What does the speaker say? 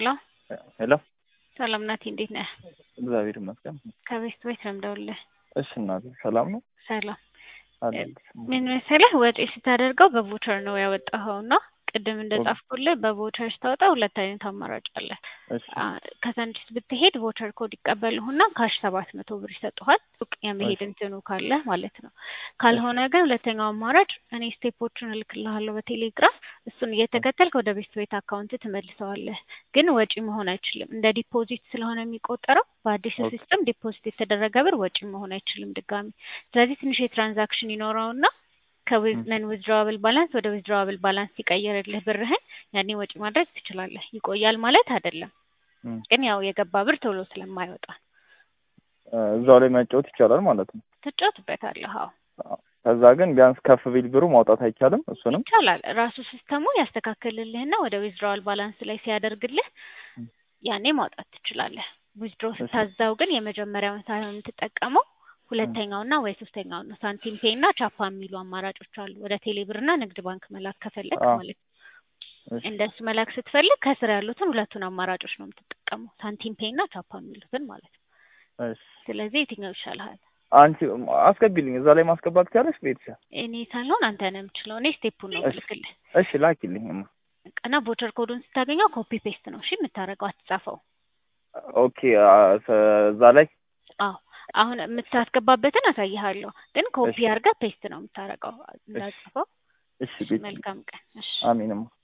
ሄሎ ሄሎ ሰላም ናቲ፣ እንዴት ነህ? እግዚአብሔር ይመስገን። ከቤት ቤት ነው የምደውልልህ። እሺ እናቴ ሰላም ነው ሰላም አለሁልሽ። ምን መሰለህ ወጪ ስታደርገው በቮቸር ነው ያወጣኸው እና ቅድም እንደጻፍኩልህ በቮቸር ስታወጣ ሁለት አይነት አማራጭ አለ። እሺ ከሳንዲስ ብትሄድ ቮቸር ኮድ ይቀበልሁና ካሽ ሰባት መቶ ብር ይሰጡሃል። ሱቅ የመሄድ እንትኑ ካለ ማለት ነው። ካልሆነ ግን ሁለተኛው አማራጭ እኔ ስቴፖቹን እልክልሃለሁ በቴሌግራም እሱን እየተከተልክ ወደ ቤት ቤት አካውንት ትመልሰዋለህ። ግን ወጪ መሆን አይችልም። እንደ ዲፖዚት ስለሆነ የሚቆጠረው በአዲሱ ኦኬ። ሲስተም ዲፖዚት የተደረገ ብር ወጪ መሆን አይችልም ድጋሚ። ስለዚህ ትንሽ የትራንዛክሽን ይኖረውና ከነን ዊዝድሮዋብል ባላንስ ወደ ዊዝድሮዋብል ባላንስ ሲቀየርልህ ብርህን ያኔ ወጪ ማድረግ ትችላለህ። ይቆያል ማለት አይደለም፣ እም፣ ግን ያው የገባ ብር ቶሎ ስለማይወጣ እ፣ እዛው ላይ መጫወት ይቻላል ማለት ነው። ትጫወትበታለህ። አዎ ከዛ ግን ቢያንስ ከፍ ቢል ብሩ ማውጣት አይቻልም። እሱንም ይቻላል። ራሱ ሲስተሙ ያስተካክልልህና ወደ ዊዝድሮዋል ባላንስ ላይ ሲያደርግልህ እም፣ ያኔ ማውጣት ትችላለህ። ዊዝድሮ ስታዛው ግን የመጀመሪያውን ሳይሆን የምትጠቀመው ሁለተኛውና ወይ ሶስተኛውን ነው። ሳንቲም ፔይ እና ቻፓ የሚሉ አማራጮች አሉ። ወደ ቴሌብርና ንግድ ባንክ መላክ ከፈለግ አዎ። ማለት ነው። እሺ እንደሱ መላክ ስትፈልግ ከስር ያሉትን ሁለቱን አማራጮች ነው የምትጠቀመው፣ ሳንቲም ፔይ እና ቻፓ የሚሉትን ማለት ነው። እሺ። ስለዚህ የትኛው ይሻልሃል? አንቺ አስገቢልኝ እዛ ላይ ማስገባት ትችያለሽ ቤተሰብ። እኔ ሳልሆን አንተ ነው የምችለው። እኔ ስቴፑን ነው እሺ። ምልክልህ እሺ ላኪልኝማ። እና ቮቸር ኮዱን ስታገኘው ኮፒ ፔስት ነው እሺ የምታደርገው፣ አትጻፈው። ኦኬ አ፣ ሰ- እዛ ላይ አዎ አሁን የምታስገባበትን አሳይሃለሁ፣ ግን ኮፒ እሺ። አድርገህ ፔስት ነው የምታደርገው። እንዳጽፈው። እሺ ቤት መልካም ቀን። እሺ አሚንማ